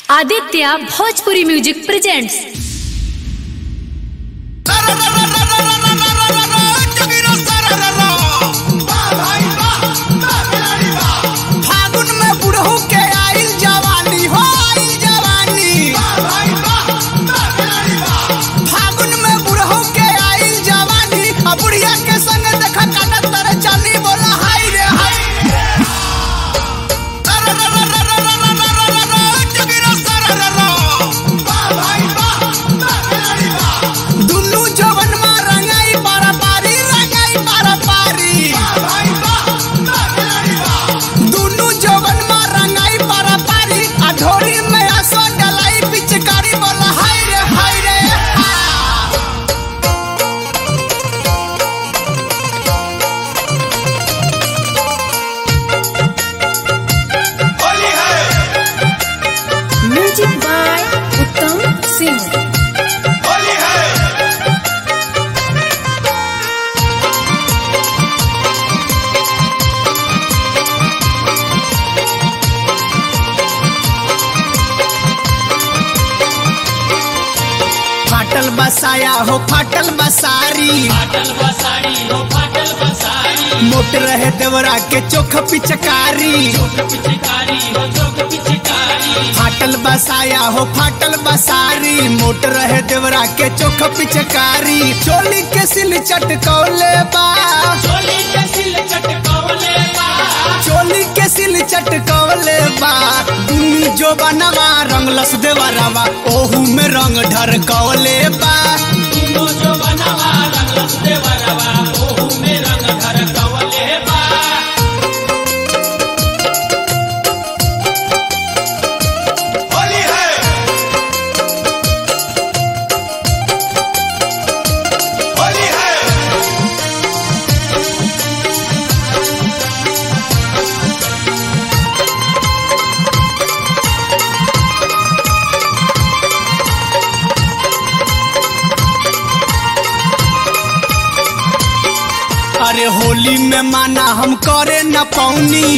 Aditya Bhojpuri music presents फागुन में बुढ़ऊ के आइल जवानी हो आइल जवानी फागुन में बुढ़ऊ के आइल जवानी आ बुढ़िया के संग देखा काटत तरे चली बोला हाय रे हाय दुन्नू जवन में रंगाई पारा पारी रंगाई पारा पारी दुनु जवन में रंगाई पारा पारी आ ढोरी में आसो डलाई पिचकारी बोला हाय रे हाय रे हा। म्यूजिक बाय उत्तम सिंह फाटल बसाया हो फाटल बसारी मोट रहे देवरा के चोख पिचकारी फाटल बसाया हो फाटल बसारी मोट रहे देवरा के चोख पिचकारी चोली के सिल चटकौले बा चोली के सिल चटकौले बा दुनी जो बनवा रंगलस देवरवा ओहू में रंग ढरकौले बा अरे होली में माना हम करे न पौनी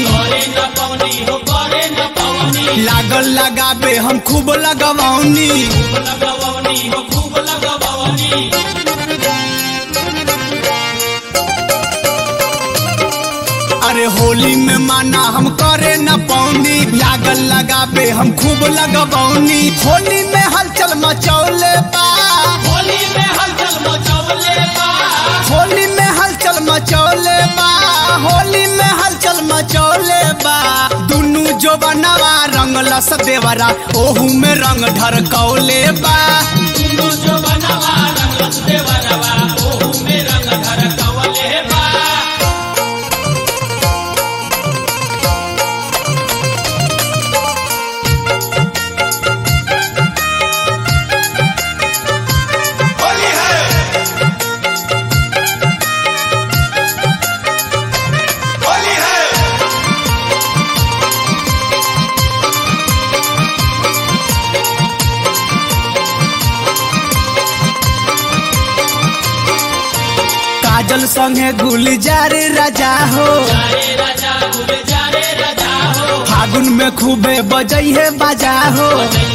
लागल लगाबे हम खूब लगवौनी अरे होली में माना हम करे न पौनी लागल लगाबे हम खूब लगवौनी होली में हलचल मचौले बा होली में हलचल मचौले बा होली में हलचल मचौले बा दुनु जो बनवा रंगलस देवरा ओहू में रंग ढरकौले बा काजल संगे गुलजार राजा हो फागुन में खूबे बजई है बाजा हो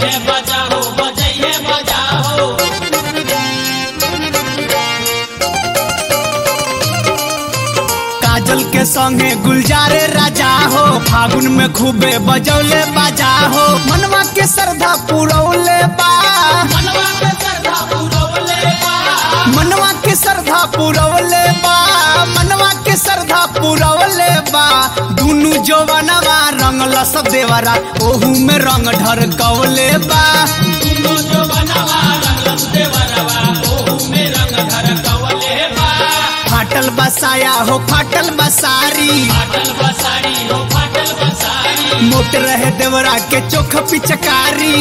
काजल के संगे गुलजारे राजा हो फागुन में खूबे बजौले बाजा हो मनवा के श्रद्धा पुरौले बा मनवा के श्रद्धा पुरौले बा मनवा के श्रद्धा पुरौले बा दुनु जवनवा रंगलस देवरा ओहू में रंग ढरकौले बा फाटल बसाया हो फाटल बसारी मोट रहे देवरा के चोख पिचकारी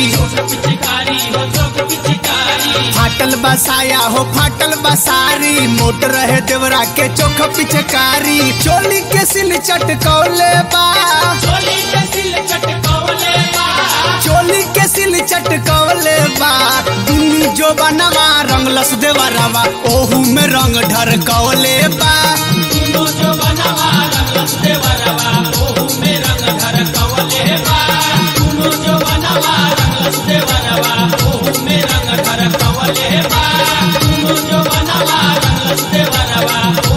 फाटल बसाया हो फाटल बसारी मोट रहे देवरा के चोख पिचकारी चोली के सिल चटकौले बा चोली के सिल चटकौले बा दुनु जो बनवा रंगलस देवरवा ओहू में रंग ढरकौले बा देवरवा ओहू में रंग धर कवले बा दुनु जो बनवा रंगलस देवरवा